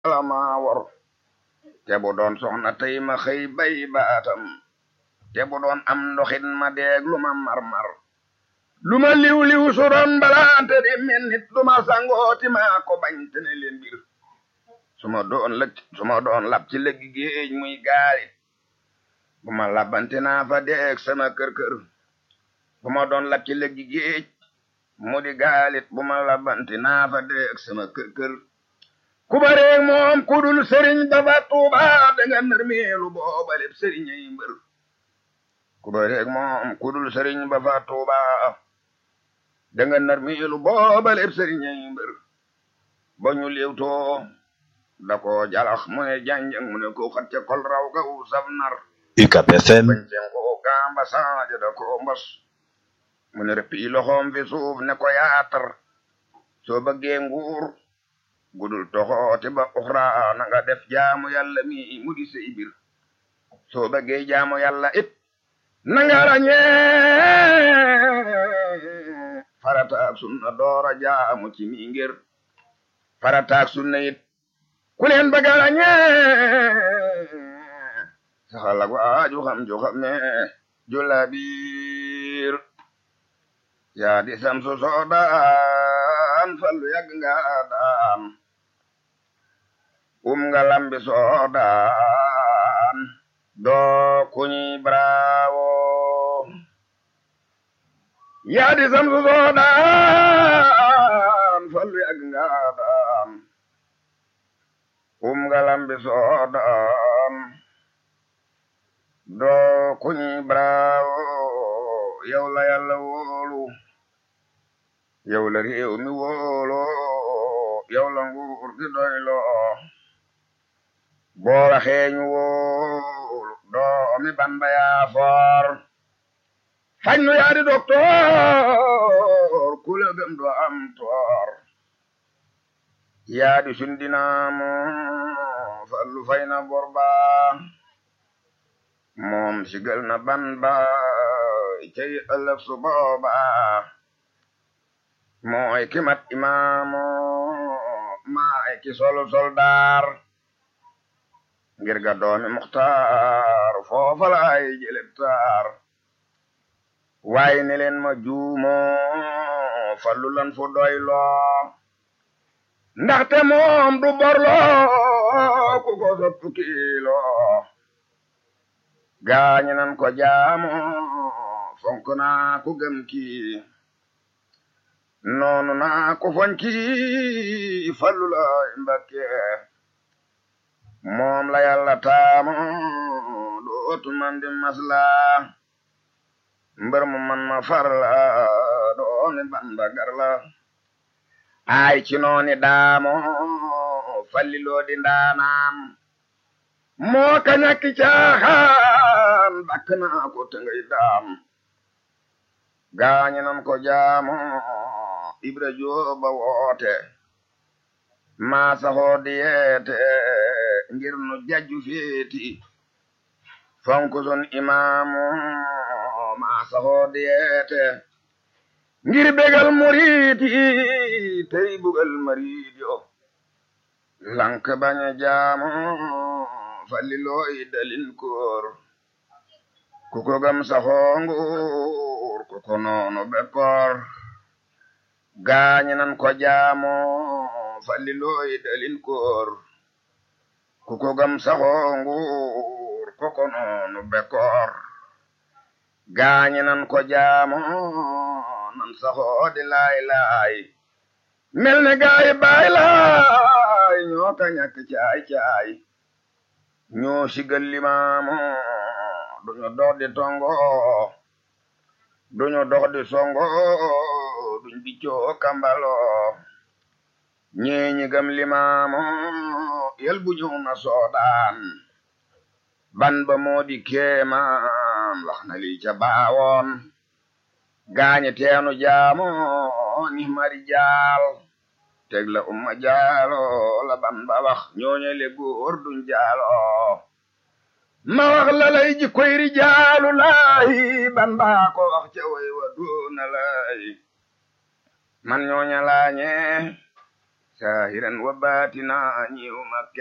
la maa wor te bu doon soxna tey ma xëy bay baatam te bu doon am ndoxit ma deeg lu ma mar-mar lu ma liw-liw su doon balaante di mel nit du ma sangooti maa ko bañ te ne leen bir su ma doon lëg su ma doon lab ci lëggi géej muy gaali bu ma labante naa fa deeg sama kër-kër bu ma doon lab ci lëggi géej mu di gaalit bu ma labante naa fa deeg sama kër-kër ku bareeg moom ku dul sëriñ ba fa tuuba da nga nërmeelu booba lépp sëriñ ay mbër ku bareeg moom ku dul sëriñ ba fa tuuba da nga nërmeelu booba lépp sëriñ ay mbër ba ñu léewtoo da ko jalax mu ne janjang mu ne ko xat ca kol raw ga u saf nar UCAB FM bañ seen ko gamba saaja da ko mbas mu ne rëppi loxoom fi suuf ne ko yaatar soo bëggee nguur gudul toxooti ba uxra na nga def jaamu yàlla mi mu di sey bir soo bëggee jaamu yàlla it na nga rañee farataak sunna doora jaamu ci mi ngir farataak sunna it ku leen bëgg a rañee saxal ak waaju xam ju xam ne jula biir yaa di samsu soodaan fallu yàgg nga daan um nga lambi soodaan doo kuñi bravo yaa di samsu soodaan fallu yàgg nga daan um nga lambi soodaan doo kuñi bravo yow la yàlla wóolu yow la réew mi wóolo yow la nguur gi doyloo boo waxee ñu wóolu doomi Bamba yaa foor fañ nu yaa di doktoor ku la gëm doo am toor yaa di sundinaamu fallu fay na bor ba moom sigal na ban ba cey ëllëg su booba mooy ki mat imaamu maay ki solu soldaar ngir ga doomi muxtaar foofa laay jëleb taar waaye ne leen ma juumo fallu lan fu doyloo ndaxte moom du borloo ku ko sottu kiiloo gaañi nan ko jaamu fonk naa ku gëm kii noonu naa ko fonki fallu laay mbakke moom la yàlla taamu dootu man di masla mbër mu man ma farla dooni bamba garla ay ci nooni daamo falli loo di ndaanaan moo ka ñakki caaxaan bakk naa ko te ngay daam gaañi nan ko jaamu ibra jooba woote maa saxoo di yeete ngir nu jajju feeti fonku sun imaamu maa saxoo di yeete ngir begal muriiti tey bugal mariid yo lank baña jaamu falli looy dalin koor ku ko gam saxoo nguur ku ko noonu bekkoor gaañi nan ko jaamo falli looy dalin koor ku ko gam saxoo nguur ku ko noonu bekkoor gaañi nan ko jaamo nan saxoo di laay laay mel ne gaay baay laay ñoo ka ñàkk caay caay ñoo sigal limaamu duñu dox di tongo duñu dox di songo duñ biccoo kambalo ñeeñi gam limaamu yel bu ñëw na soodaan ban ba moo di kéemaan wax na lii ca baawoon gaañi teenu jaamu ni mari jaal teg la umma jaalo la ban ba wax ñooñe le góor duñ jaalo ma wax la lay ji koy rijaalu laahi ban baa ko wax ca way wa doona laahi man ñooña laañe saahiran wa baatina ñiw Makka